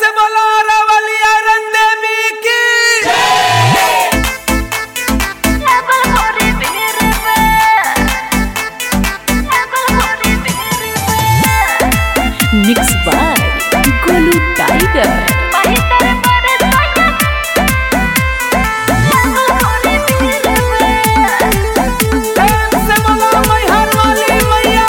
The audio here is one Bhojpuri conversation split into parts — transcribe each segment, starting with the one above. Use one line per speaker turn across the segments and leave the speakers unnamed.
से बोला रवलिया रंग देवी की
मिक्स बाय गोलू टाइगर
प्रेम से बोला मैहर वाली मैया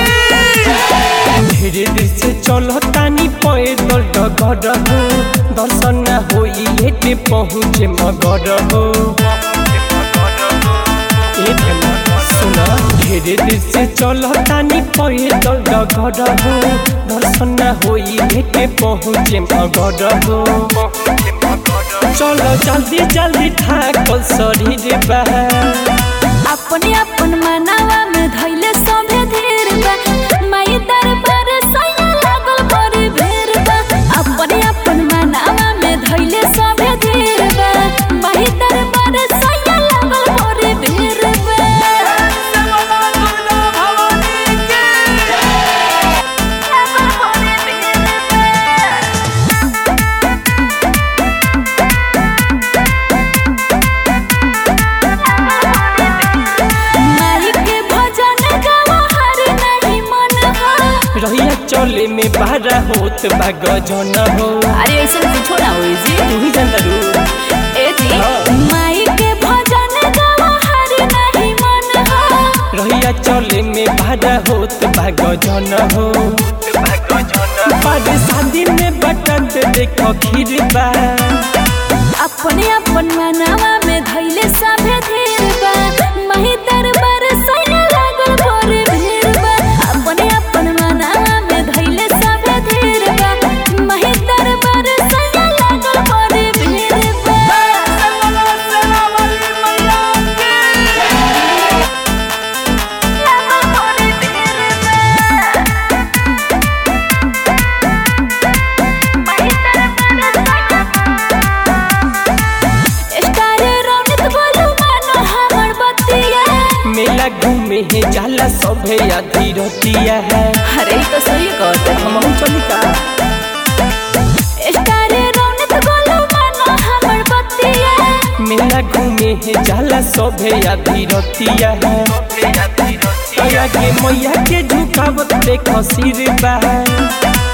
की
धीरे धीरे से चलो तानी पैदल डगर हो दर्शन न होई एटे पहुँचे मगर हो ए धन्ना सुना धीरे धीरे से चलो तानी पैदल डगर हो दर्शन न होई एटे पहुँचे मगर हो चलो जल्दी जल्दी ठाकल शरीर बा
अपने अपन मनावा में धैले सभे धीर बा माई दरबार सैया लागल बड़ी भीड़ बा अपने अपन मनावा में धैले सभे धीर बा माई दरबार सैया लागल बड़ी भीड़ बा
से बोला दुर्गा भवानी की
माई के भजन गावा हर नहीं मन हो
रहिया चले में बारा होत बा गजन हो
अरे ऐसे कुछो ना होई जी
तू ही जानता रू
ए जी
हाँ।
माई के भजन गावा हर नहीं मन हो
रहिया चले में बारा होत बा गजन हो बारे शादी में बटन देखो खीर बा
अपने अपन मनावा में धैले सभे धीर बा मही दरबार सैया लागल बड़ी भीड़ बा अपने अपन मनावा में धैले सभे धीर बा मही दरबार सैया लागल बड़ी भीड़ बा
से बोला सेना वाली मैया की
स्टार रौनक बोलू मानो हमर बतिया
मेला घूमे है जाला सभे आधी रतिया है
अरे तो सही कहते
हम चली का
स्टार रौनक बोलू मानो हमर बतिया
मेला घूमे है जाला सभे आधी रतिया है आगे मैया के झुकावत देखो सिर बा